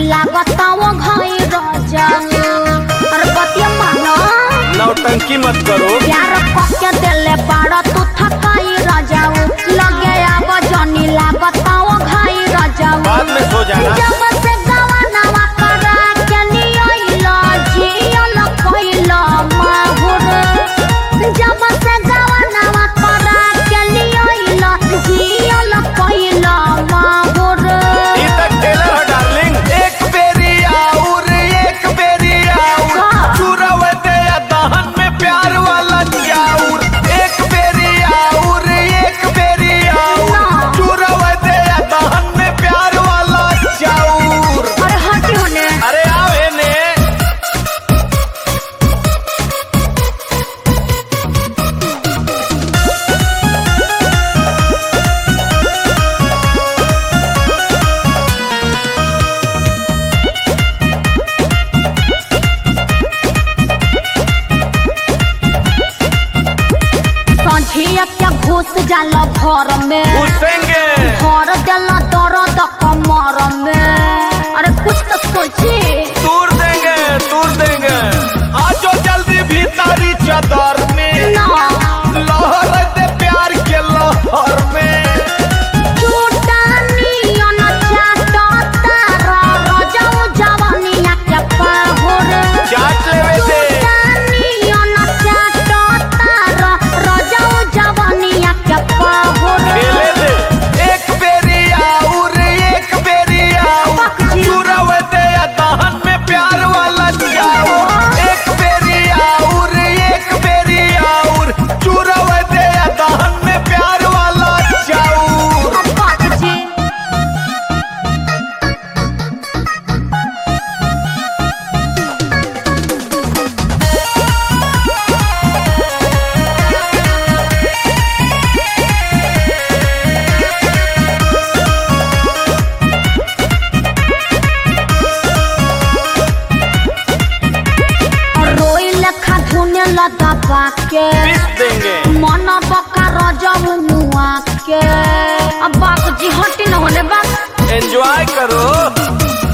लागता वो घाई राजा अरे बतिया मानो नौटंकी मत करो प्यार पक्के दिले बाड़ा तू थकाई राजा लगे आव जनी लागता वो घाई राजा बाद में सो जाना जब से गवनवा करा के नियइला जियल कइला माहुर जब से गवनवा करा के नियइला जियल कइला माहुर ई तक टेलर हो डार्लिंग एक बेरी आउर एक बेरी आउर का? चुरव दे दहन में प्यार वाला चाउर एक बेरी आउर एक बेरी आउर ना। चुरव दे दहन में प्यार वाला चाउर अरे हटी होने अरे आओ एने संझिया के घुस जाला घर में घुसेंगे घर देला दर्द कमर में अरे कुछ तो सोची दूर देंगे दूर देंगे आजो जल्दी भीतरी चादर में ना लहर दे प्यार के लहर में चूटानियन चाटता रा रजऊ जवानिया के पाहुर चाट लेवे दे चूटानियन चाटता रा रजऊ जवानिया के पाहुर खेले दे एक बेरी आउर एक बेरी आउर पक्की। चुरव दे दहन में प्यार वाला चाउर एक बेरी आउर एक बेरी आउर चुरव दे दहन में प्यार वाला चाउर बात जी रोई लेखा धुने लदा बाके पीस देंगे मन बका रजऊ मुआ के अब बाप जी हटी न होने बाप एंजॉय करो